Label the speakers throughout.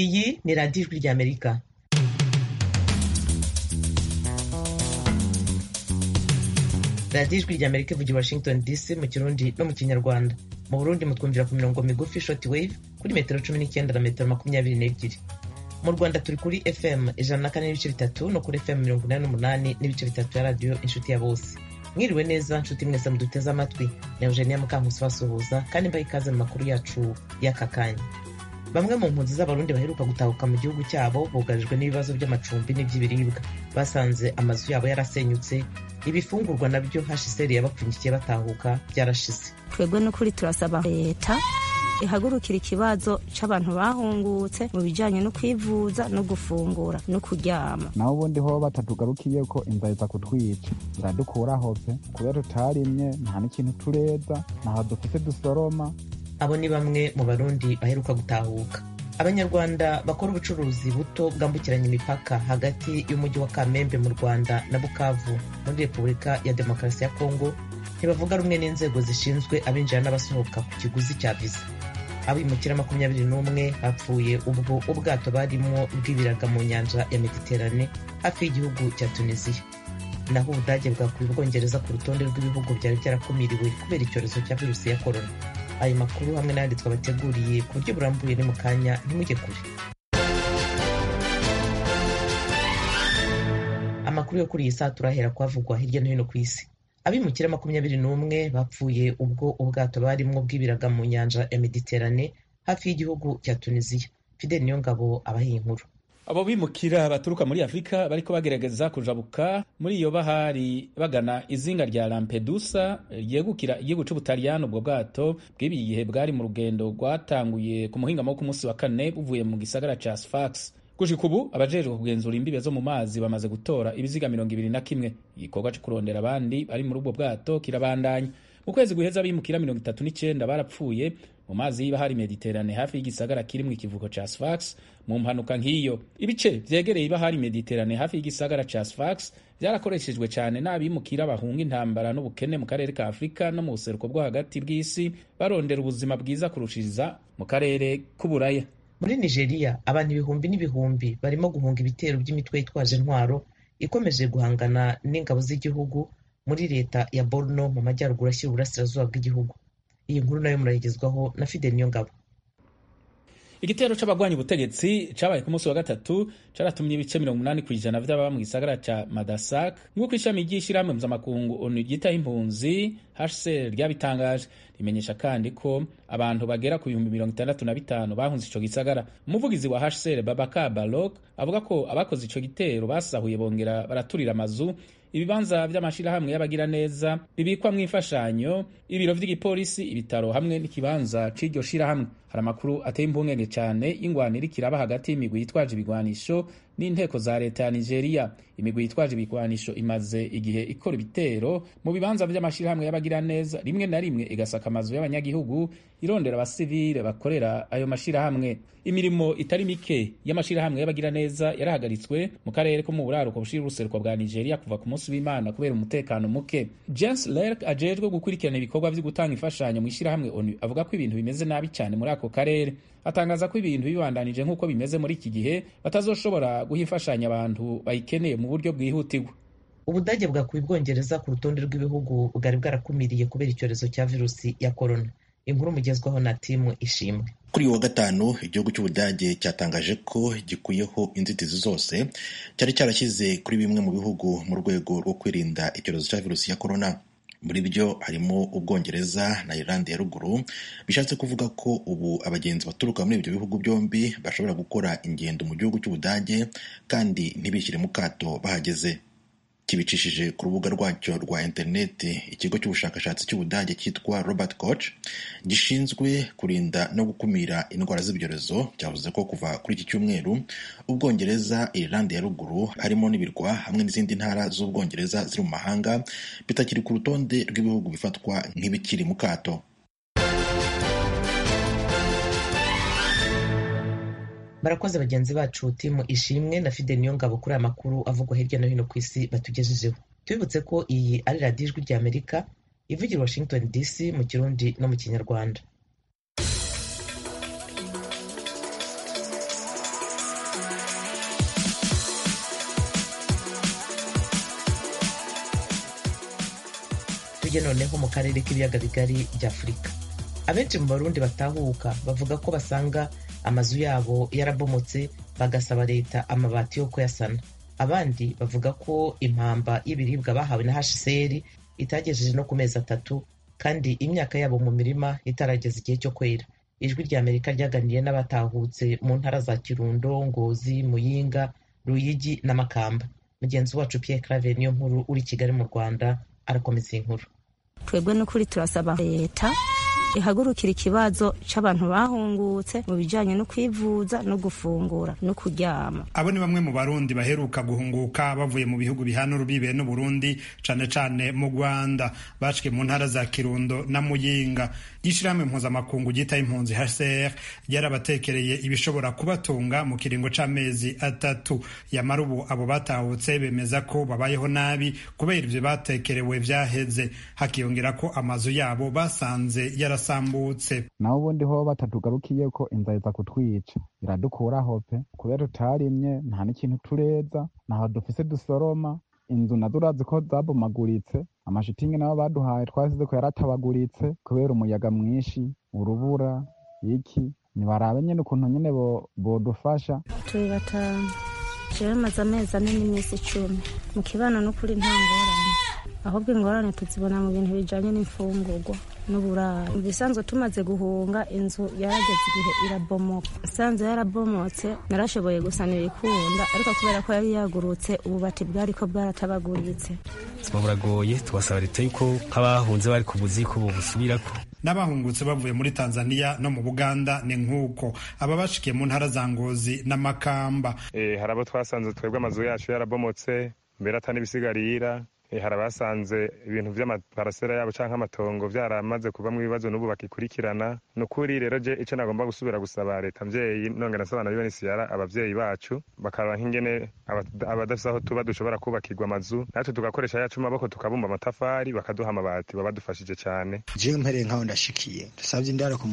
Speaker 1: Iyi ni Radiyo Ijwi ry'Amerika radiyo ijwi ry'amerika ivugira washington dc mu kirundi no mu kinyarwanda mu burundi mutwumvira ku mirongo migufi shoti wave kuri metero cumi n'icyenda na metero makumyabiri n'ebyiri mu rwanda turi kuri fm ijana na kane n'ibice bitatu no kuri fm mirongo inani n'umunani n'ibice bitatu ya radiyo inshuti ya bose mwiriwe neza nshuti mwese muduteze amatwi ni eugenia mukankusi basuhuza kandi mbaha ikaze mu makuru yacu y'aka kanya bamwe mu mpunzi z'abarundi baheruka gutahuka mu gihugu cyabo bugarijwe n'ibibazo by'amacumbi n'iby'ibiribwa basanze amazu yabo yarasenyutse ibifungurwa nabyo hashisheri yabapfunyikiye batahuka byarashize
Speaker 2: twebwe n'ukuri turasaba leta ihagurukira ikibazo cy'abantu bahungutse mu bijyanye no kwivuza no gufungura no kuryama
Speaker 3: naho ubundi ho batatugarukiye ko inzara iza kutwica iradukuraho pe kubera tutarimye nta n'ikintu tureza ntaho dufite dusoroma
Speaker 1: abo ni bamwe mu barundi baheruka gutahuka abanyarwanda bakora ubucuruzi buto bwambukiranya imipaka hagati y'umujyi wa kamembe mu rwanda na bukavu muri repubulika ya demokarasi ya kongo ntibavuga rumwe n'inzego zishinzwe abinjira n'abasohoka ku kiguzi cya viza abimukira makumyabiri n'umwe bapfuye ubwo ubwato barimo bw'ibiraga mu nyanja ya mediterane hafi y'igihugu cya tunisiya naho ubudage bwakuye ubwongereza ku rutonde rw'ibihugu byari byarakumiriwe kubera icyorezo cya virusi ya korona ayo makuru hamwe n'ayandi twabateguriye ku buryo burambuye ni mu kanya ntimujye kure amakuru yo kuri iyi saa turahera kuhavugwa hirya no hino ku isi abimukira makumyabiri n'umwe bapfuye ubwo ubwato barimo bw'ibiraga mu nyanja ya mediterane hafi y'igihugu cya tunisiya fidel niyongabo abahiye inkuru
Speaker 4: abo bimukira baturuka muri afurika bariko bagerageza kujabuka muri iyo bahari bagana izinga rya lampedusa ryegukira igihugu c'ubutaliyani ubwo bwato bw'ibi gihe bwari mu rugendo rwatanguye ku muhingamo wo ku munsi wa kane buvuye mu gisagara ca sfax gushika ubu abajejwe kugenzura imbibe zo mu mazi bamaze gutora ibiziga mirongo ibiri na kimwe igikorwa co kurondera abandi bari muri ubwo bwato kirabandanya mu kwezi guheza abimukira mirongo itatu n'icenda barapfuye mu mazi y'ibahari mediterane hafi y'igisagara kirimwo ikivuko ca sfax mu mpanuka nk'iyo ibice vyegereye ibahari mediterane hafi y'igisagara ca sfax vyarakoreshejwe cane n'abimukira bahunga intambara n'ubukene mu karere ka afurika no mu buseruko bwo hagati bw'isi barondera ubuzima bwiza kurushiriza mu karere k'uburaya
Speaker 1: muri nigeria abantu ibihumbi n'ibihumbi barimo guhunga ibitero by'imitwe yitwaje intwaro ikomeje guhangana n'ingabo z'igihugu muri leta ya borno mu majyaruguru ashyira uburasirazuba bw'igihugu iyi nkuru nayo murayigezwaho na fidel niyongabo
Speaker 4: igitero c'abagwanya ubutegetsi cabaye ku munsi wa gatatu caratumye ibice mirongo umunani ku ijana vy'ababa mu gisagara ca madasak nk'uko ishami ry'ishirahamwe mpuzamakungu onu ryitaho impunzi hcr ryabitangaje rimenyesha kandi ko abantu bagera ku bihumbi mirongo itandatu na bitanu bahunze ico gisagara umuvugizi wa hcr babaka barok avuga ko abakoze ico gitero basahuye bongera baraturira amazu ibibanza vy'amashirahamwe y'abagira neza bibikwamwo imfashanyo ibiro vy'igipolisi ibitaro hamwe n'ikibanza c'iryo shirahamwe hari amakuru ateye impungenge cane y'ingwanira ikiraba hagati y'imigwi yitwaje ibigwanisho n'inteko za leta ya nigeria imigwi yitwaje ibigwanisho imaze igihe ikora ibitero mu bibanza vy'amashirahamwe y'abagira neza rimwe na rimwe igasaka amazu y'abanyagihugu irondera abasivile bakorera ayo mashirahamwe imirimo itari mike y'amashirahamwe y'abagira neza yarahagaritswe mu karere ko mu buraruko bushira uruseruko bwa nigeria kuva ku munsi w'imana kubera umutekano muke james lerk ajejwe gukurikirana ibikorwa vyo gutanga imfashanyo mu ishirahamwe onu avuga ko ibintu bimeze nabi cyane muri ako karere atangaza ko ibintu bibandanije nk'uko bimeze muri iki gihe batazoshobora guha imfashanyo abantu bayikeneye mu buryo bwihutirwa
Speaker 1: ubudage bwakuye ubwongereza ku rutonde rw'ibihugu bwari bwarakumiriye kubera icyorezo cya virusi ya korona inkuru mugezwaho na timu ishimwe
Speaker 5: kuri uyu wa gatanu igihugu cy'ubudage cyatangaje ko gikuyeho inzitizi zose cyari cyarashyize kuri bimwe mu bihugu mu rwego rwo kwirinda icyorezo cya virusi ya korona muri byo harimo ubwongereza na irlande ya ruguru bishatse kuvuga ko ubu abagenzi baturuka muri ibyo bihugu byombi bashobora gukora ingendo mu gihugu cy'ubudage kandi ntibishyire mu kato bahageze kibicishije ku rubuga rwacyo rwa interineti ikigo cy'ubushakashatsi cy'ubudage cyitwa robert koch gishinzwe kurinda no gukumira indwara z'ibyorezo cyavuze ko kuva kuri iki cyumweru ubwongereza irlande ya ruguru harimo n'ibirwa hamwe n'izindi ntara z'ubwongereza ziri mu mahanga bitakiri ku rutonde rw'ibihugu bifatwa nk'ibikiri mu kato
Speaker 1: barakoze bagenzi bacu timu ishimwe na fide niyongabo kuri aya makuru avugwa hirya no hino ku isi batugejejeho tubibutse ko iyi ari radiyo ijwi rya amerika ivugira washington dc mu kirundi no mu kinyarwanda intege noneho mu karere k'ibiyaga bigari by'afurika abenshi mu barundi batahuka bavuga ko basanga amazu yabo yarabomotse bagasaba leta amabati yo kuyasana abandi bavuga ko impamba y'ibiribwa bahawe na hcr itagejeje no ku mezi atatu kandi imyaka yabo mu mirima itarageza igihe cyo kwera ijwi rya amerika ryaganiriye n'abatahutse mu ntara za kirundo ngozi muyinga ruyigi na makamba mugenzi wacu pierre clave niyo nkuru uri kigali mu rwanda arakomeza iyi nkuru
Speaker 2: twebwe n'ukuri turasaba leta ihagurukira ikibazo cy'abantu bahungutse mu bijyanye no kwivuza no gufungura no kuryama
Speaker 6: abo ni bamwe mu barundi baheruka guhunguka bavuye mu bihugu bihana urubibe n'u Burundi cane cane mu Rwanda bashwe mu ntara za Kirundo na Muyinga ishirahamwe mpuzamakungu ryita impunzi HCR ryarabatekereye ibishobora kubatunga mu kiringo c'amezi atatu yamara ubu abo batahutse bemeza ko babayeho nabi kubera ivyo batekerewe vyaheze hakiyongera ko amazu yabo basanze yara yarasambutse
Speaker 3: naho ubundi ho batatugarukiye ko inzara iza kutwica iradukuraho pe kubera tutarimye nta n'ikintu tureza ntaho dufise dusoroma inzu nazo urazi ko zabomaguritse amashitingi nabo baduhaye twasize ko yaratabaguritse kubera umuyaga mwinshi urubura iki ntibarabe nyine ukuntu nyine bodufasha
Speaker 2: turi batanu jewe maze amezi ane n'iminsi icumi mu kibano n'ukuri nta ngorane ahubwo ingorane tuzibona mu bintu bijyanye n'imfungurwa n'uburaro mu bisanzwe tumaze guhunga inzu yarageze igihe irabomoka isanzwe yarabomotse narashoboye gusanira ikunda ariko kubera ko yari yagurutse ububati bwari ko bwaratabaguritse
Speaker 7: ubuzima buragoye tubasaba leta yuko nk'abahunze bari ku buzi ko bubusubirako
Speaker 6: n'abahungutse bavuye muri tanzania no mu buganda ni nk'uko aba bashikiye mu ntara za ngozi n'amakamba
Speaker 8: hari abo twasanze twebwe amazu yacu yarabomotse mbere atari ibisigarira hari abasanze ibintu by'amaparasera yabo cyangwa amatongo byaramaze kuvamo ibibazo n'ubu bakikurikirana ni ukuri rero je icyo nagomba gusubira gusaba leta mbyeyi nongera nasaba na bene siyara ababyeyi bacu bakaraba nk'ingene abadafite aho tuba dushobora kubakirwa amazu natwe tugakoresha yacu maboko tukabumba amatafari bakaduha amabati babadufashije cyane
Speaker 9: jewe mpereye nk'aho ndashikiye dusabye indaro ku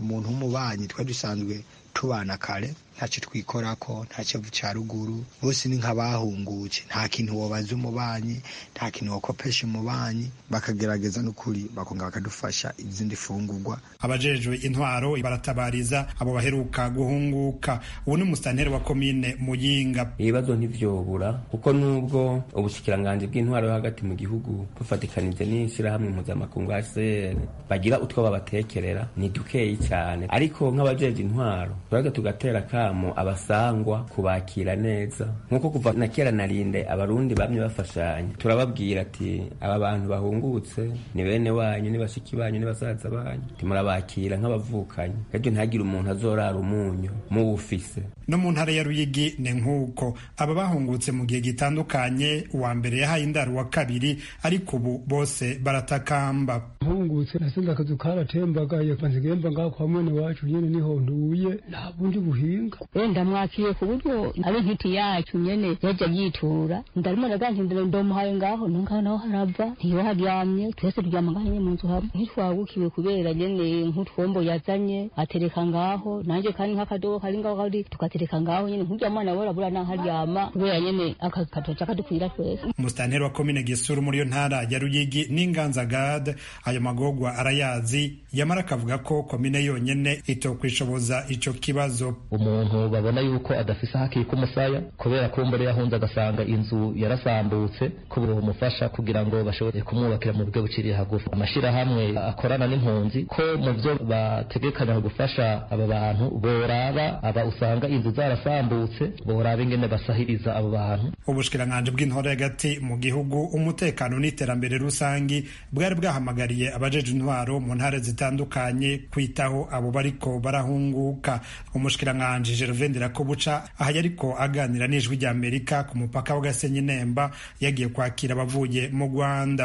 Speaker 9: muntu w'umubanyi twari dusanzwe tubana kare ntacyo twikorako ntacyo cya ruguru bose ni nk'abahungutse nta kintu wabaza umubanyi nta kintu wakopesha umubanyi bakagerageza n'ukuri bakonga bakadufasha izindi fungurwa
Speaker 6: abajejwe intwaro baratabariza abo baheruka guhunguka ubu ni umusitanteri wa komine muyinga
Speaker 10: ibibazo ntibyobura kuko n'ubwo ubushikiranganji bw'intwaro yo hagati mu gihugu bufatikanije n'ishyirahamwe mpuzamakungu hcr bagira utwo babatekerera ni dukeyi cyane ariko nk'abajeje intwaro turaza tugatera kamo abasangwa kubakira neza nk'uko kuva na kera narinde abarundi bamye bafashanya turababwira ati aba bantu bahungutse ni bene wanyu ni bashiki banyu ni basaza banyu timurabakira nk'abavukanyi ejo ntihagire umuntu azorara umunyu muwufise
Speaker 6: no mu ntara ya ruyigi ni nk'uko aba bahungutse mu gihe gitandukanye uwa mbere yahaye indaro wa kabiri ariko ubu bose baratakamba
Speaker 11: mpungutse nasenze akazu karatembaga kanzigemba ngaho kwa mwene wacu nyene niho nduye nta bundi buhinga
Speaker 12: wenda mwakiye ku buryo abe intiti yacu nyene yaja yitura ndarimo ndagantindira ndomuhaye ngaho nongaho naho harava ntiyoharyamye twese turyama ngaho nyene mu nzu hamwe ntitwagukiwe kubera nyene nk'utwombo yazanye atereka ngaho nanje kandi nk'akadobo kari ngaho kari tugatera reka ngaho nyene nk'urya mwana borabura n'aharyama kubera nyene akatoca kadukwira twese
Speaker 6: umusitanteri wa komine gisuru muri yo ntara ya ruyigi n'inganzagade ayo magogwa arayazi yamara akavuga ko komine yonyene itokwishoboza ico kibazo
Speaker 13: umuntu babona yuko adafise haki ku musaya kubera ko mbere yahunze agasanga inzu yarasambutse kubura umufasha kugira ngo bashobore kumwubakira mu buryo buciriye hagufi amashirahamwe akorana n'impunzi ko mu vyo bategekanya gufasha aba bantu boraba aba usanga inzu zarasambutse borabe ingene basahiriza abo bantu
Speaker 6: ubushikiranganji bw'intore hagati mu gihugu umutekano n'iterambere rusangi bwari bwahamagariye abajeje intwaro mu ntara zitandukanye kwitaho abo bariko barahunguka umushikiranganji Gervain Ndirakobuca aha yariko aganira n'ijwi rya Amerika ku mupaka w'Gasenyi Nemba yagiye kwakira abavuye mu Rwanda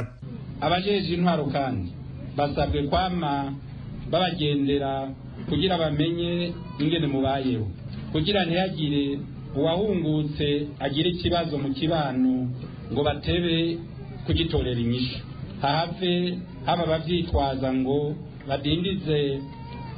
Speaker 14: abajeje intwaro kandi basabwe kwama babagendera kugira bamenye ingene mubayeho kugira ntihagire uwahungutse agira ikibazo mu kibano ngo batebe kugitorera inyishu hahave haba ababyitwaza ngo badindize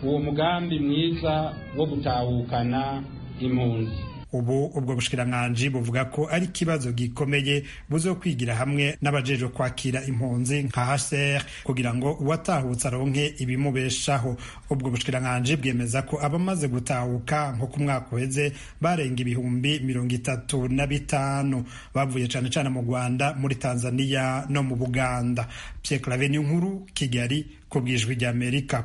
Speaker 14: uwo mugambi mwiza wo gutahukana impunzi
Speaker 6: ubu ubwo bushikiranganji buvuga ko ari ikibazo gikomeye buzokwigira hamwe n'abajejwe kwakira impunzi nka HCR kugira ngo uwatahutse aronke ibimubeshaho ubwo bushikiranganji bwemeza ko abamaze gutahuka nko ku mwaka uheze barenga ibihumbi mirongo itatu na bitanu bavuye cane cane mu Rwanda muri Tanzania no mu Buganda Pierre Claver nkuru Kigali ku bwijwi rya Amerika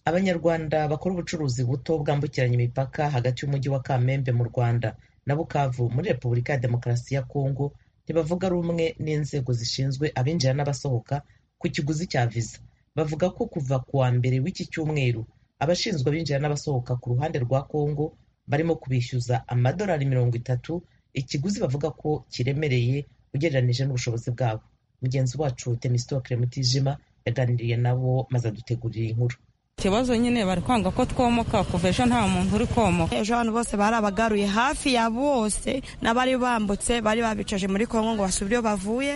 Speaker 1: abanyarwanda bakora ubucuruzi buto bwambukiranya imipaka hagati y'umujyi wa kamembe mu rwanda na bukavu muri repubulika ya demokarasi ya kongo ntibavuga rumwe n'inzego zishinzwe abinjira n'abasohoka ku kiguzi cya viza bavuga ko kuva ku wa mbere w'iki cyumweru abashinzwe abinjira n'abasohoka ku ruhande rwa kongo barimo kubishyuza amadolari mirongo itatu ikiguzi bavuga ko kiremereye ugereranije n'ubushobozi bwabo mugenzi wacu demisitokire mutijima yaganiriye nabo maze adutegurira inkuru
Speaker 15: ikibazo nyine bari kwanga ko twomoka kuva ejo nta muntu uri komoka
Speaker 16: ejo abantu bose bari abagaruye hafi ya bose n'abari bambutse bari babicaje muri kongo ngo basubire iyo bavuye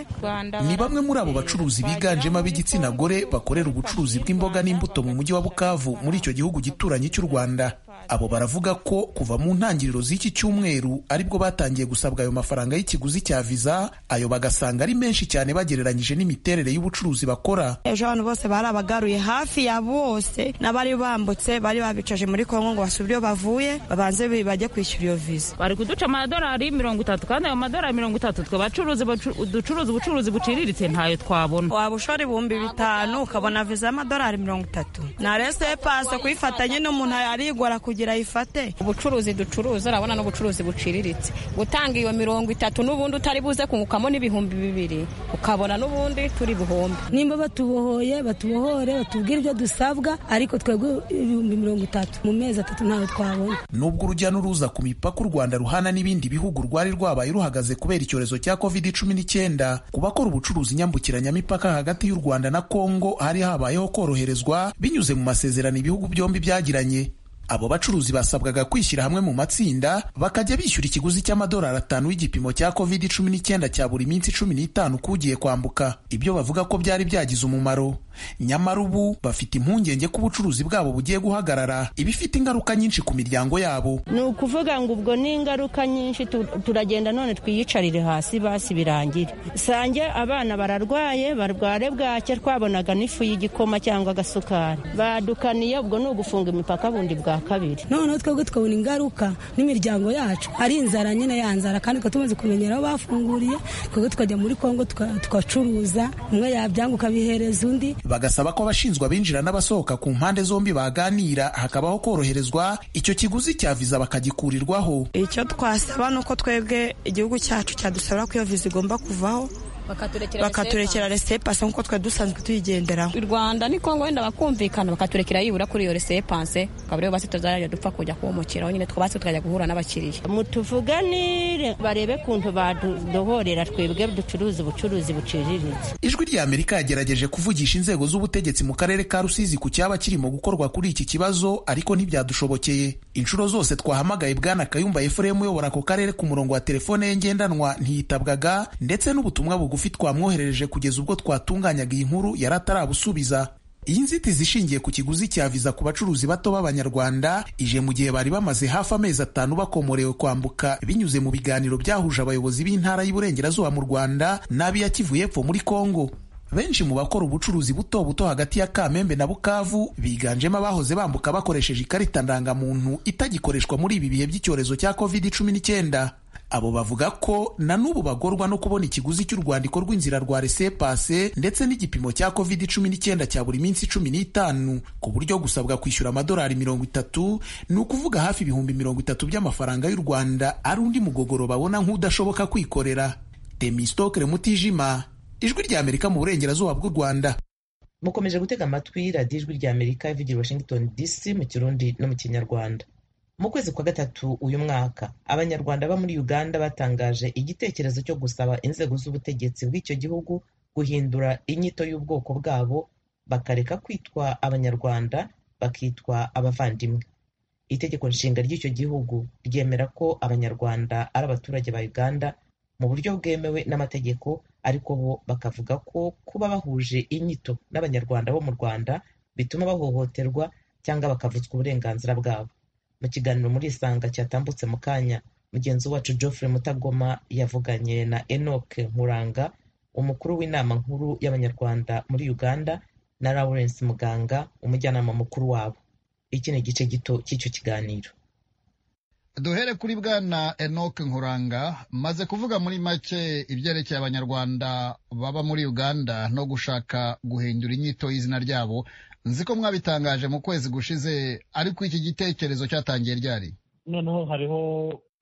Speaker 17: ni bamwe muri abo bacuruzi biganjemo ab'igitsina gore bakorera ubucuruzi bw'imboga n'imbuto mu mujyi wa bukavu muri icyo gihugu gituranye cy'u rwanda abo baravuga ko kuva mu ntangiriro z'iki cyumweru aribwo batangiye gusabwa ayo mafaranga y'ikiguzi cya viza ayo bagasanga ari menshi cyane bagereranyije n'imiterere y'ubucuruzi bakora
Speaker 16: ejo abantu bose bari abagaruye hafi ya bose n'abari bambutse bari babicaje muri kongo ngo basubire iyo bavuye babanze bajye kwishyura iyo viza
Speaker 15: bari kuduca amadolari mirongo itatu kandi ayo madolari mirongo itatu twe bacuruzi ducuruza ubucuruzi buciriritse ntayo twabona
Speaker 16: waba ushora ibihumbi bitanu ukabona viza y'amadolari mirongo itatu na rese pase kuyifatanye n'umuntu arigora kugira ayifate
Speaker 18: ubucuruzi ducuruza urabona n'ubucuruzi buciriritse gutanga iyo mirongo itatu n'ubundi utari buze kungukamo n'ibihumbi bibiri ukabona n'ubundi turi buhombe
Speaker 12: nimba batubohoye batubohore batubwire ibyo dusabwa ariko twebwe ibihumbi mirongo itatu mu mezi atatu ntawe twabona
Speaker 17: nubwo urujya n'uruza ku mipaka u rwanda ruhana n'ibindi bihugu rwari rwabaye ruhagaze kubera icyorezo cya covid cumi n'icyenda ku bakora ubucuruzi nyambukiranyamipaka hagati y'u rwanda na kongo hari habayeho koroherezwa binyuze mu masezerano ibihugu byombi byagiranye abo bacuruzi basabwaga kwishyira hamwe mu matsinda bakajya bishyura ikiguzi cy'amadolari atanu y'igipimo cya covid cumi n'icyenda cya buri minsi cumi n'itanu k'ugiye kwambuka ibyo bavuga ko byari byagize umumaro nyamara ubu bafite impungenge ko ubucuruzi bwabo bugiye guhagarara ibifite ingaruka nyinshi ku miryango yabo
Speaker 18: ni ukuvuga ngo ubwo ni ingaruka nyinshi turagenda none twiyicarire hasi basi birangire sange abana bararwaye barware bwake twabonaga n'ifu y'igikoma cyangwa agasukari badukaniye ubwo ni ugufunga imipaka bundi bwa kabiri
Speaker 12: noneho twebwe tukabona ingaruka n'imiryango yacu ari inzara nyine ya nzara kandi tumaze kumenyera aho bafunguriye twebwe tukajya muri kongo tugacuruza umwe yabyanga ukabihereza undi
Speaker 17: bagasaba ko abashinzwe abinjira n'abasohoka ku mpande zombi baganira hakabaho koroherezwa icyo kiguzi cya viza bakagikurirwaho
Speaker 16: icyo twasaba ni uko twebwe igihugu cyacu cyadusaba ko iyo viza igomba kuvaho bakaturekera resepanse nk'uko twari dusanzwe tuyigenderaho
Speaker 18: u rwanda ni kongo wenda bakumvikana bakaturekera yibura kuri iyo resepanse ukaba rero basi tuzajya dupfa kujya kumukiraho nyine twabasi tukajya guhura n'abakiriya mutuvuganire barebe kuntu baduhorera twebwe ducuruza ubucuruzi buciriritse
Speaker 17: ijwi rya amerika yagerageje kuvugisha inzego z'ubutegetsi mu karere ka rusizi ku cyaba kirimo gukorwa kuri iki kibazo ariko ntibyadushobokeye inshuro zose twahamagaye bwana kayumba efuremu uyobora ako karere ku murongo wa telefone ye ngendanwa ntiyitabwaga ndetse n'ubutumwa bugufi bugufi twamwoherereje kugeza ubwo twatunganyaga iyi nkuru yari atarabusubiza iyi nzitizi ishingiye ku kiguzi cya viza ku bacuruzi bato b'abanyarwanda ije mu gihe bari bamaze hafi amezi atanu bakomorewe kwambuka binyuze mu biganiro byahuje abayobozi b'intara y'Iburengerazuba mu Rwanda n'ab'iya Kivu y'Epfo muri Kongo benshi mu bakora ubucuruzi buto buto hagati ya Kamembe na Bukavu biganjemo abahoze bambuka bakoresheje ikarita ndangamuntu itagikoreshwa muri ibi bihe by'icyorezo cya COVID-19 abo bavuga ko na n'ubu bagorwa no kubona ikiguzi cy'urwandiko rw'inzira rwa resepase ndetse n'igipimo cya covid cumi n'icyenda cya buri minsi cumi n'itanu ku buryo gusabwa kwishyura amadolari mirongo itatu ni ukuvuga hafi ibihumbi mirongo itatu by'amafaranga y'u rwanda ari undi mugogoro babona nk'udashoboka kwikorera demisitokere mutijima ijwi rya amerika mu burengerazuba bw'u rwanda
Speaker 1: mukomeje gutega amatwi radiyo ijwi rya amerika ivugira washington dc mu kirundi no mu kinyarwanda mu kwezi kwa gatatu uyu mwaka abanyarwanda bo muri uganda batangaje igitekerezo cyo gusaba inzego z'ubutegetsi bw'icyo gihugu guhindura inyito y'ubwoko bwabo bakareka kwitwa abanyarwanda bakitwa abavandimwe itegeko nshinga ry'icyo gihugu ryemera ko abanyarwanda ari abaturage ba uganda mu buryo bwemewe n'amategeko ariko bo bakavuga ko kuba bahuje inyito n'abanyarwanda bo mu rwanda bituma bahohoterwa cyangwa bakavutswa uburenganzira bwabo mu kiganiro muri isanga cyatambutse mu kanya mugenzi wacu Geoffrey Mutagoma yavuganye na Enoch Nkuranga umukuru w'inama nkuru y'abanyarwanda muri Uganda na Lawrence Muganga umujyanama mukuru wabo iki ni igice gito cy'icyo kiganiro
Speaker 19: duhere kuri bwana enoke nkuranga maze kuvuga muri make ibyerekeye abanyarwanda baba muri uganda no gushaka guhindura inyito y'izina ryabo nzi ko mwabitangaje mu kwezi gushize ariko iki gitekerezo cyatangiye ryari
Speaker 20: noneho hariho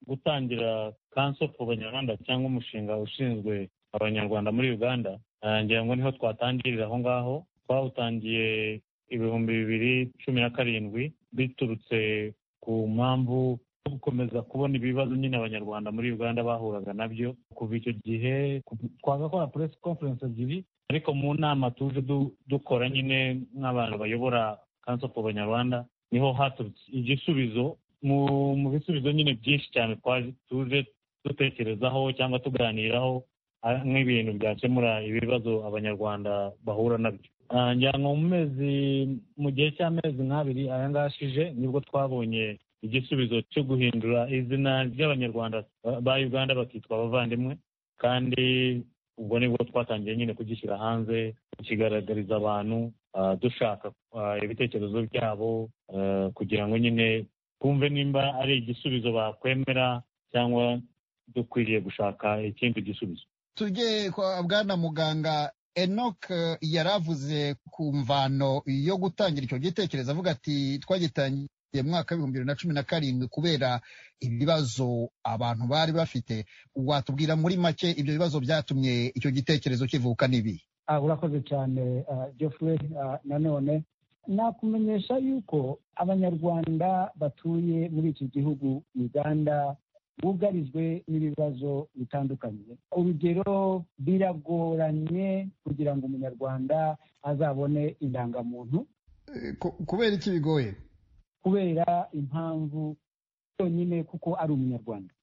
Speaker 20: gutangira kanso ku banyarwanda cyangwa umushinga ushinzwe abanyarwanda muri uganda ngira ngo niho twatangirira aho ngaho twawutangiye ibihumbi bibiri cumi na karindwi biturutse ku mpamvu gukomeza kubona ibibazo nyine abanyarwanda muri uganda bahuraga nabyo kuva icyo gihe twagakora press conference ebyiri ariko mu nama tuje dukora nyine nk'abantu bayobora kanso ku banyarwanda niho haturutse igisubizo mu bisubizo nyine byinshi cyane tuje dutekerezaho cyangwa tuganiraho nk'ibintu byakemura ibibazo abanyarwanda bahura nabyo ngira ngo mu mezi mu gihe cy'amezi nk'abiri aya ngashije nibwo twabonye igisubizo cyo guhindura izina ry'abanyarwanda ba uganda bakitwa abavandimwe kandi ubwo nibwo twatangiye nyine kugishyira hanze tukigaragariza abantu dushaka ibitekerezo byabo kugira ngo nyine twumve nimba ari igisubizo bakwemera cyangwa dukwiriye gushaka ikindi gisubizo
Speaker 19: tujye kwa bwana muganga enoc yaravuze ku mvano yo gutangira icyo gitekerezo avuga ati twagitangiye mu mwaka w'ibihumbi bibiri na cumi na karindwi kubera ibibazo abantu bari bafite watubwira muri make ibyo bibazo byatumye icyo gitekerezo kivuka n'ibi
Speaker 21: urakoze cyane geoffrey nanone nakumenyesha yuko abanyarwanda batuye muri iki gihugu uganda bugarijwe n'ibibazo bitandukanye urugero biragoranye kugira ngo umunyarwanda azabone indangamuntu
Speaker 19: kubera iki bigoye
Speaker 21: kubera impamvu yonyine kuko ari umunyarwanda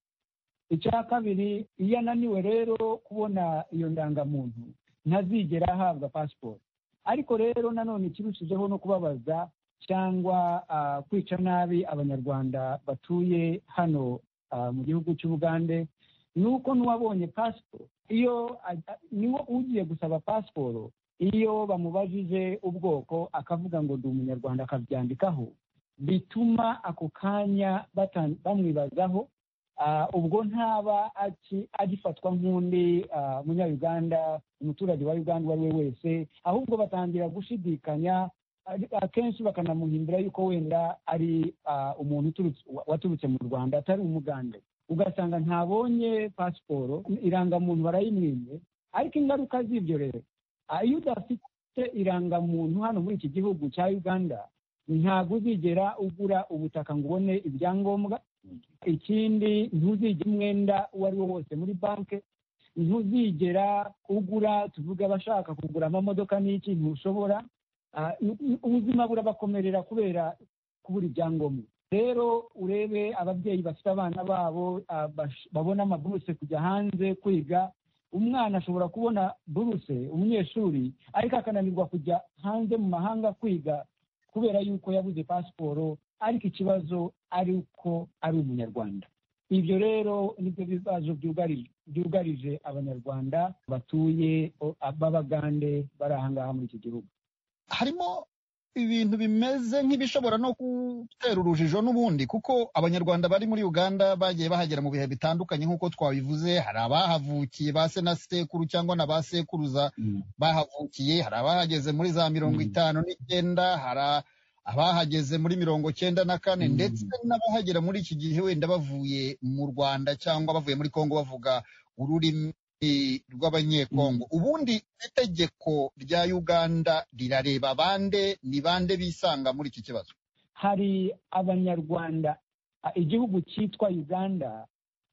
Speaker 21: icya kabiri iyo ananiwe rero kubona iyo ndangamuntu ntazigera ahabwa pasiporo ariko rero nanone ikirushijeho no kubabaza cyangwa kwica nabi abanyarwanda batuye hano mu gihugu cy'ubugande ni uko n'uwabonye pasiporo iyo niwo ugiye gusaba pasiporo iyo bamubajije ubwoko akavuga ngo ndi umunyarwanda akabyandikaho bituma ako kanya bamwibazaho ubwo ntaba agifatwa nk'undi munyayuganda umuturage wa uganda uwo ari we wese ahubwo batangira gushidikanya akenshi bakanamuhimbira yuko wenda ari umuntu waturutse mu rwanda atari umugande ugasanga ntabonye pasiporo irangamuntu barayimwimye ariko ingaruka z'ibyo rero iyo udafite irangamuntu hano muri iki gihugu cya uganda ntabwo uzigera ugura ubutaka ngo ubone ibyangombwa ikindi ntuzigera umwenda uwo ari wo wose muri banki ntuzigera ugura tuvuge abashaka kugura amamodoka n'iki ntushobora ubuzima burabakomerera kubera kubura ibyangombwa rero urebe ababyeyi bafite abana babo babona amaburuse kujya hanze kwiga umwana ashobora kubona buruse umunyeshuri ariko akananirwa kujya hanze mu mahanga kwiga kubera yuko yabuze pasiporo ariko ikibazo ari uko ari umunyarwanda ibyo rero nibyo bibazo byugarije abanyarwanda batuye b'abagande bari aha ngaha muri iki gihugu
Speaker 19: harimo ibintu bimeze nk'ibishobora no gutera urujijo n'ubundi kuko abanyarwanda bari muri uganda bagiye bahagera mu bihe bitandukanye nk'uko twabivuze hari abahavukiye ba se na sekuru cyangwa na ba sekuruza bahavukiye hari abahageze muri za mirongo itanu n'icyenda hari abahageze muri mirongo cyenda na kane ndetse n'abahagera muri iki gihe wenda bavuye mu rwanda cyangwa bavuye muri congo bavuga ururimi rw'abanyekongo ubundi itegeko rya uganda rirareba bande ni bande bisanga muri iki kibazo
Speaker 21: hari abanyarwanda igihugu cyitwa uganda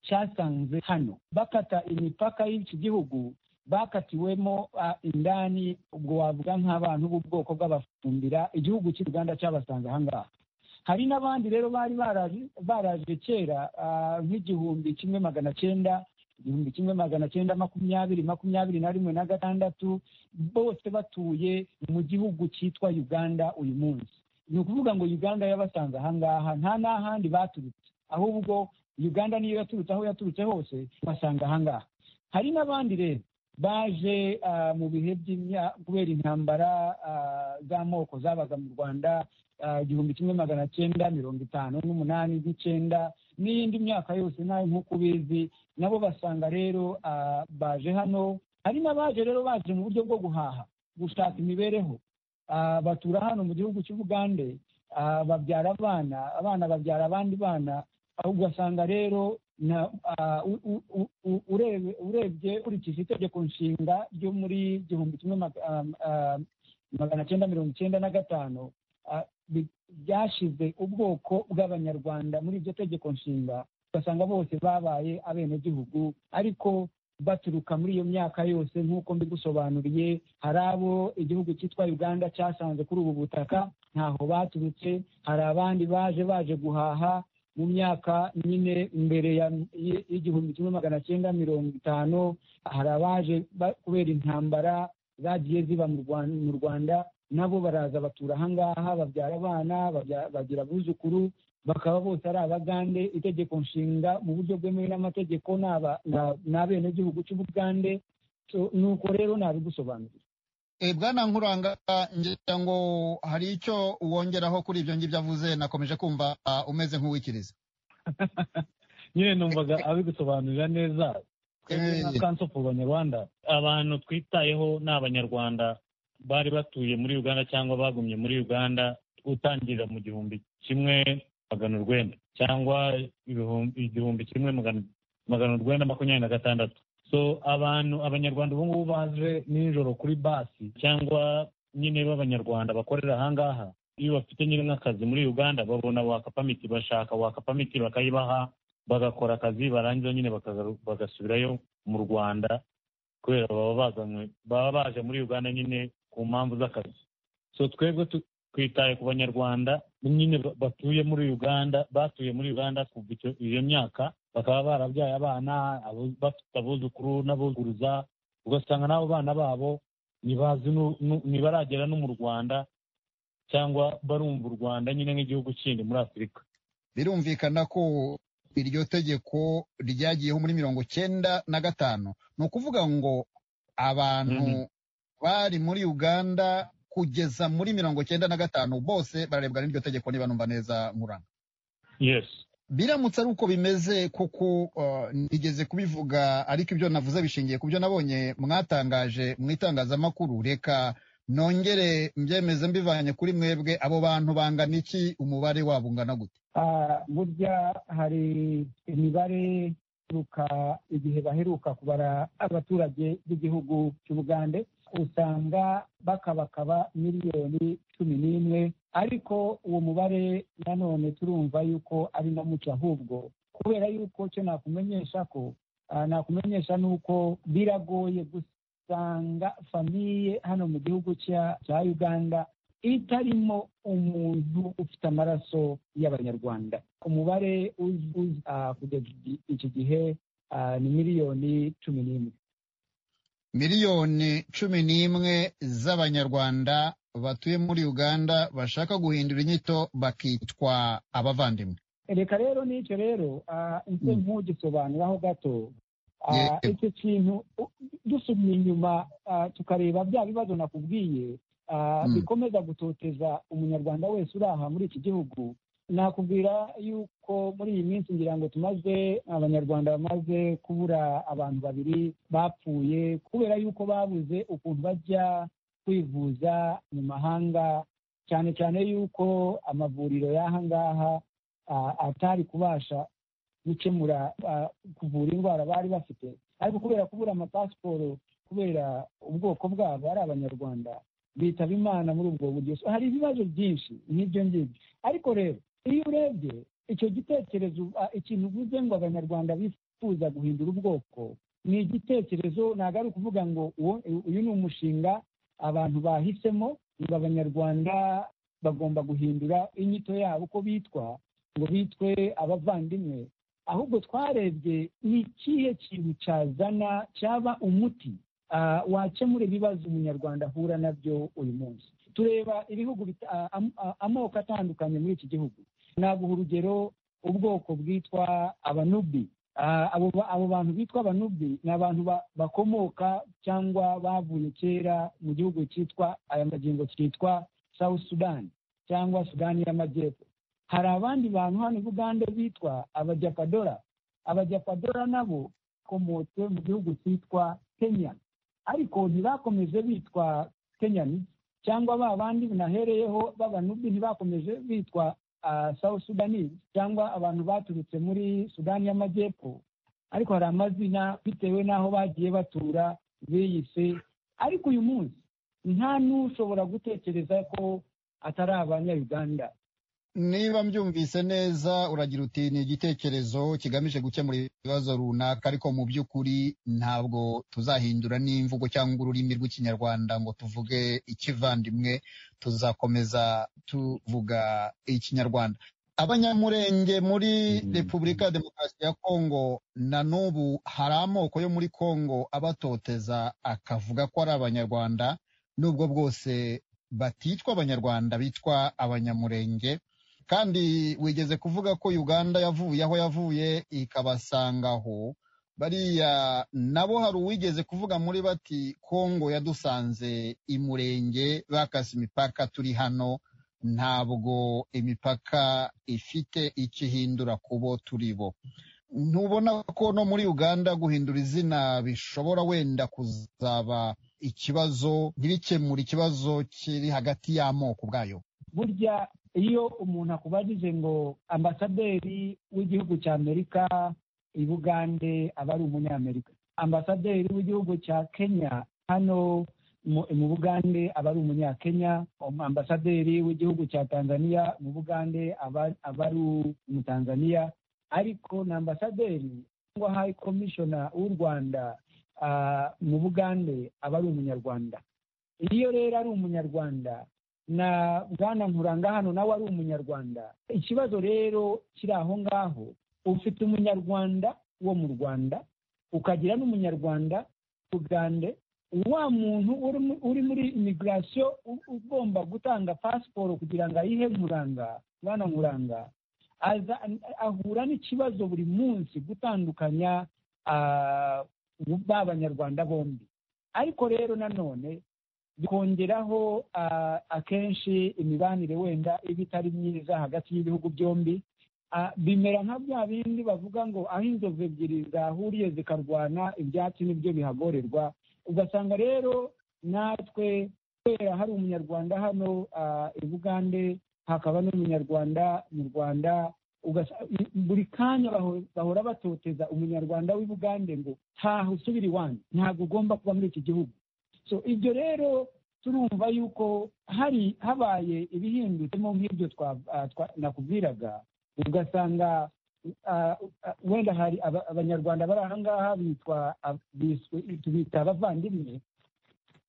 Speaker 21: cyasanze hano bakata imipaka y'iki gihugu bakatiwemo indani ubwo wavuga nk'abantu b'ubwoko bw'abafumbira igihugu cy'u rwanda cyabasanze ahangaha hari n'abandi rero bari baraje kera nk'igihumbi kimwe magana cyenda igihumbi kimwe magana cyenda makumyabiri makumyabiri na rimwe na gatandatu bose batuye mu gihugu cyitwa uganda uyu munsi ni ukuvuga ngo uganda yabasanze ahangaha nta n'ahandi baturutse ahubwo uganda niyo yaturutse aho yaturutse hose basanga ahangaha hari n'abandi rero baje ah, mu bihe by'imya- kubera intambara ah, z'amoko zabaga mu rwanda ah, igihumbi kimwe magana cyenda mirongo itanu n'umunani n'icyenda n'iyindi myaka yose nawe nk'uko ubizi nabo basanga rero ah, baje hano hari n'abaje rero baje mu buryo bwo guhaha gushaka imibereho Ah, batura hano mu gihugu cy'ubugande ah, babyara abana abana babyara abandi bana aho ugasanga rero na- ah, u- u- u- u- urebe- urebye ukurikije itegeko nshinga ryo muri igihumbi kimwe maga- ah, ah, magana cyenda mirongo icyenda na gatanu ah, bi- byashyize ubwoko bw'abanyarwanda muri iryo tegeko nshinga ugasanga bose babaye abenegihugu ariko baturuka muri iyo myaka yose nk'uko mbigusobanuriye hari abo igihugu cyitwa uganda cyasanze kuri ubu butaka ntaho baturutse hari abandi baje baje guhaha mu myaka nyine mbere ya y- y'igihumbi kimwe magana cyenda mirongo itanu hari abaje ba- kubera intambara zagiye ziba mu Rwan- mu rwanda nabo baraza batura ahangaha babyara abana babya- bagira abuzukuru bakaba bose ari abagande itegeko nshinga mu buryo bwemewe n'amategeko ni aba- ni- ni abenegihugu cy'ubugande So, ni uko rero nabigusobanurira
Speaker 19: Eh, Bwana Nkuranga ngira ngo hari icyo wongeraho kuri ibyo ngibyo avuze nakomeje kumva ah, umeze nk'uwikiriza
Speaker 20: nyine numvaga abigusobanurira neza twebwe nka kanso ku banyarwanda abantu twitayeho ni abanyarwanda bari batuye muri uganda cyangwa bagumye muri uganda utangirira mu gihumbi kimwe magana urwenda cyangwa ibihumbi- igihumbi kimwe magana magana urwenda makumyabiri na gatandatu so abantu abanyarwanda ubu ngubu baje nijoro kuri basi cyangwa nyine b'abanyarwanda bakorera ahangaha iyo bafite nyine nk'akazi muri uganda babona wakapamiti bashaka wakapamiti bakayibaha bagakora akazi barangiza nyine bakagaru- bagasubirayo mu rwanda kubera baba bazanywe baba baje muri uganda nyine ku mpamvu z'akazi so twebwe tu- twitaye ku banyarwanda nyine ba- batuye muri uganda batuye muri uganda kuva icyo- iyo myaka bakaba barabyaye abana abo- bafite abuzukuru n'abuzuruza ugasanga n'abo bana babo ntibazi nu- nu- ntibaragera no mu rwanda cyangwa barumva u rwanda nyine nk'igihugu kindi muri afurika
Speaker 19: birumvikana ko iryo tegeko ryagiyeho muri mirongo cyenda na gatanu ni ukuvuga ngo abantu bari muri uganda kugeza muri mirongo cyenda na gatanu bose bararebwa n'iryo tegeko niba numva neza nkuranga
Speaker 20: yes
Speaker 19: biramutse ari uko bimeze kuko uh, nigeze kubivuga ariko ibyo navuze bishingiye ku byo nabonye mwatangaje mu itangazamakuru reka nongere mbyemeze mbivanye kuri mwebwe abo bantu bangana iki umubare wabo ungana gute
Speaker 21: Ah, burya hari imibare ituruka igihe baheruka kubara abaturage b'igihugu cy'ubugande usanga bakabakaba miliyoni cumi n'imwe ariko uwo mubare nanone turumva yuko ari na muke ahubwo kubera yuko cyo nakumenyesha ko ah, nakumenyesha ni uko biragoye gusanga famiye hano mu gihugu cya- cya uganda itarimo umuntu ufite amaraso y'abanyarwanda umubare uz- uz- ah, kugeza iki- iki gihe ah, ni miliyoni cumi n'imwe
Speaker 19: miliyoni cumi n'imwe z'abanyarwanda batuye muri uganda bashaka guhindura inyito bakitwa abavandimwe
Speaker 21: reka rero n'icyo rero ah, nze nkugisobanuraho gato Ah,
Speaker 19: Yego.
Speaker 21: icyo kintu u- dusubira inyuma ah, tukareba bya bibazo nakubwiye ah,
Speaker 19: Mm.
Speaker 21: bikomeza gutoteza umunyarwanda wese uri aha muri iki gihugu nakubwira yuko muri iyi minsi ngira ngo tumaze abanyarwanda bamaze kubura abantu babiri bapfuye kubera yuko babuze ukuntu bajya kwivuza mu mahanga cyane cyane yuko amavuriro y'aha ngaha ah, atari kubasha gukemura ah, kuvura indwara bari bafite ariko kubera kubura amapasiporo kubera ubwoko bwabo ari abanyarwanda bitaba imana muri ubwo buryo So, hari ibibazo byinshi nk'ibyo ngibyo ariko rero iyo urebye icyo gitekerezo ah, ikintu uvuze ngo abanyarwanda bifuza guhindura ubwoko ni igitekerezo ntabwo ari ukuvuga ngo uwo- uyu ni umushinga abantu bahisemo ngo abanyarwanda bagomba guhindura inyito yabo uko bitwa ngo bitwe abavandimwe ahubwo twarebye ni ikihe kintu cyazana cyaba umuti ah, wakemura ibibazo umunyarwanda ahura nabyo uyu munsi tureba ibihugu bita- a- am- a- amoko atandukanye muri iki gihugu naguha urugero ubwoko bwitwa abanubi Ah, abo ba- abo bantu bitwa abanubi ni abantu ba- bakomoka cyangwa bavuye kera mu gihugu cyitwa aya magingo cyitwa south sudan cyangwa sudani y'amajyepfo hari abandi bantu hano i bugande bitwa abajapadora abajapadora nabo bakomotse mu gihugu cyitwa kenya ariko ntibakomeje bitwa kenyani cyangwa ba bandi binahereyeho b'abanubi ntibakomeje bitwa ah, south sudanese cyangwa abantu baturutse muri sudani y'amajyepfo ariko hari amazina bitewe n'aho bagiye batura biyise ariko uyu munsi nta n'ushobora gutekereza ko atari abanyayuganda
Speaker 19: niba mbyumvise neza uragira uti ni igitekerezo kigamije gukemura ibibazo runaka ariko mu by'ukuri ntabwo tuzahindura n'imvugo cyangwa ururimi rw'ikinyarwanda ngo tuvuge ikivandimwe tuzakomeza tuvuga ikinyarwanda abanyamurenge muri repubulika ya demokarasi ya kongo na n'ubu hari amoko yo muri kongo abatoteza akavuga ko ari abanyarwanda nubwo bwose batitwa abanyarwanda bitwa abanyamurenge kandi wigeze kuvuga ko uganda yavuye aho yavuye ikabasanga aho bariya nabo hari uwigeze kuvuga muri bati kongo yadusanze imurenge bakase imipaka turi hano ntabwo imipaka ifite icyo ihindura ku bo turi bo ntubona ko no muri uganda guhindura izina bishobora wenda kuzaba ikibazo ntibikemure ikibazo kiri hagati y'amoko ubwayo
Speaker 21: burya iyo umuntu akubajije ngo ambasaderi w'igihugu cya amerika i bugande aba ari umunyamerika ambasaderi w'igihugu cya kenya hano mu mu bugande aba ari umunyakenya Um- ambasaderi w'igihugu cya tanzania mu bugande aba aba ari umutanzania ariko na ambasaderi cyangwa hayi komishona w'u rwanda ah, mu bugande aba ari umunyarwanda iyo rero ari umunyarwanda na bwana nkuranga hano nawe ari umunyarwanda ikibazo rero kiri aho ngaho ufite umunyarwanda wo mu rwanda ukagira n'umunyarwanda ugande wa muntu uri mu- uri muri imigirasiyo ugomba gutanga pasiporo kugira ngo ayihe nkuranga bwana nkuranga aza ahura n'ikibazo buri munsi gutandukanya ah, ba banyarwanda bombi ariko rero nanone bikongeraho ah, akenshi imibanire wenda iba itari myiza hagati y'ibihugu byombi Ah, bimera nka bya bindi bavuga ngo aho inzovu ebyiri zahuriye zikarwana ibyatsi nibyo bihagorerwa ugasanga rero natwe kubera hari umunyarwanda hano ah, i bugande hakaba n'umunyarwanda mu rwanda ugasa- i- buri kanya baho- bahora batoteza umunyarwanda w'i bugande ngo ntaho usubira iwanyu ntabwo ugomba kuba muri iki gihugu so ibyo rero turumva yuko hari habaye ibihindutemo nk'ibyo twa- ah, twa- nakubwiraga ugasanga ah, ah, wenda hari aba- abanyarwanda bari aha ngaha bitwa ab- biswe- tubita abavandimwe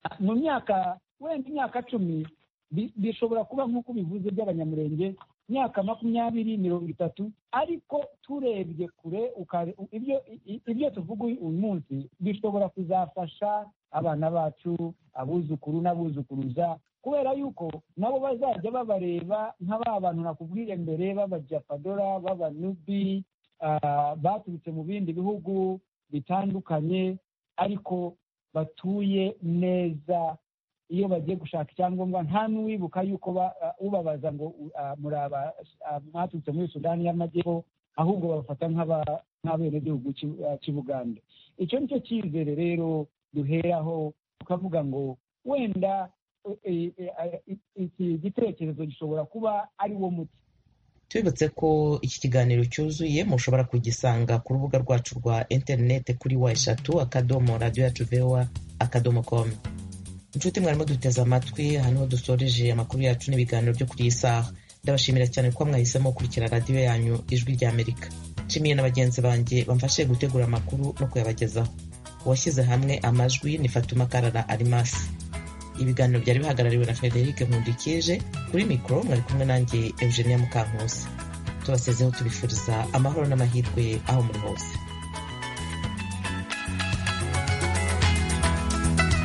Speaker 21: Ah, mu myaka wenda imyaka cumi bi- bishobora kuba nk'uko bivuze by'abanyamurenge imyaka makumyabiri mirongo itatu ariko turebye kure ukare- ibyo i- ibyo tuvuga uyu uyu munsi bishobora kuzafasha abana bacu abuzukuru n'abuzukuruza kubera yuko nabo bazajya babareba nka ba bantu nakubwiye mbere b'abajapadora b'abanubi ah, baturutse mu bindi bihugu bitandukanye ariko batuye neza iyo bagiye gushaka icyangombwa nta n'uwibuka yuko ba- ah, ubabaza ngo u- ah, muri aba- ah, mwaturutse muri sudani y'amajyepfo ahubwo babafata nk'aba- nk'abenegihugu cy'u- ah, cy'u bugande icyo ni cyo cyizere rero duheraho tukavuga ngo wenda eh, eh, eh, iki gitekerezo gishobora kuba ari wo muti
Speaker 1: tubibutse ko iki kiganiro cyuzuye mushobora kugisanga ku rubuga rwacu rwa interineti kuri wa eshatu akadomo radiyo yacu vewa akadomo komu inshuti mwarimo duteze amatwi aha niho dusoreje amakuru yacu n'ibiganiro byo kuri iyi saha ndabashimira cyane ko mwahisemo gukurikira radiyo yanyu ijwi rya amerika nshimiye na bagenzi banjye bamfashije gutegura amakuru no kuyabagezaho uwashyize hamwe amajwi ni fatuma karara arimasi ibiganiro byari bihagarariwe na frederic nkundikije kuri mikoro mwari kumwe nanjye eugenia mukankusi tubasezeho tubifuriza amahoro n'amahirwe aho muri hose